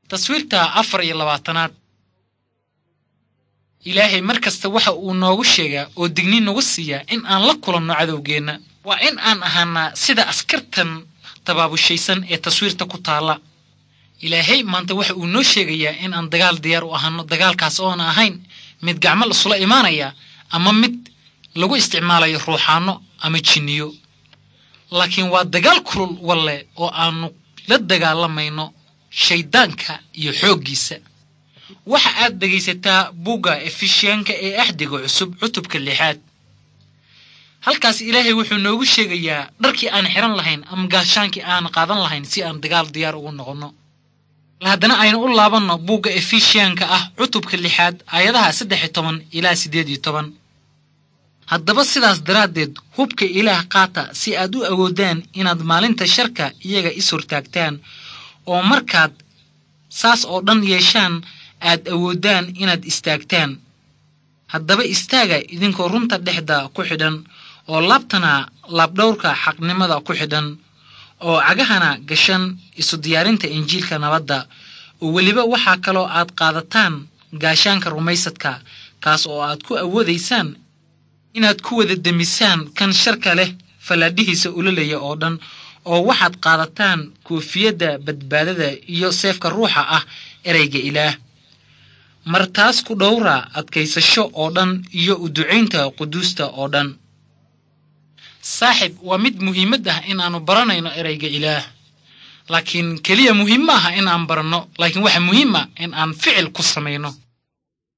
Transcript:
taswiirta afar iyo labaatanaad ilaahay mar kasta waxa uu noogu sheegaa oo digni nagu siiyaa in aan la kulanno cadowgeenna waa in aan ahaanaa sida askartan tabaabushaysan ee taswiirta ku taalla ilaahay maanta waxa uu noo sheegayaa in aan dagaal diyaar u ahaano dagaalkaas oona ahayn mid gacmo lasula imaanaya ama mid lagu isticmaalayo ruuxaanno ama jinniyo laakiin waa dagaal kulul walle oo aanu la dagaalamayno shayddaanka iyo xooggiisa waxa aad dhegaysataa bugga efishiyanka ee axdiga cusub cutubka lixaad halkaas ilaahay wuxuu noogu sheegayaa dharkii aan xihan lahayn ama gaashaankii aan qaadan lahayn si aan dagaal diyaar ugu noqonno haddana aynu u laabanno bugga efishiyanka ah cutubka lixaad aayadaha saddex iyo toban ilaa siddeed iyo toban haddaba sidaas daraaddeed hubka ilaah qaata si aad u awoodaan inaad maalinta sharka iyaga is hortaagtaan oo markaad saas oo dhan yeeshaan aad awoodaan inaad istaagtaan haddaba istaaga idinkoo runta dhexda ku xidhan oo laabtana laabdhowrka xaqnimada ku xidhan oo cagahana gashan isu diyaarinta injiilka nabadda oo weliba waxaa kaloo aad qaadataan gaashaanka rumaysadka kaas oo aad ku awoodaysaan inaad ku wada demisaan kan sharka leh fallaadhihiisa ulolaya oo dhan oo waxaad qaadataan koofiyadda badbaadada iyo seefka ruuxa ah ereyga ilaah mar taas ku dhowra adkaysasho oo dhan iyo u ducaynta quduusta oo dhan saaxib waa mid muhiimad ah in aanu baranayno ereyga ilaah laakiin keliya muhiim ma aha in aan baranno laakiin waxa muhiim ah in aan ficil ku samayno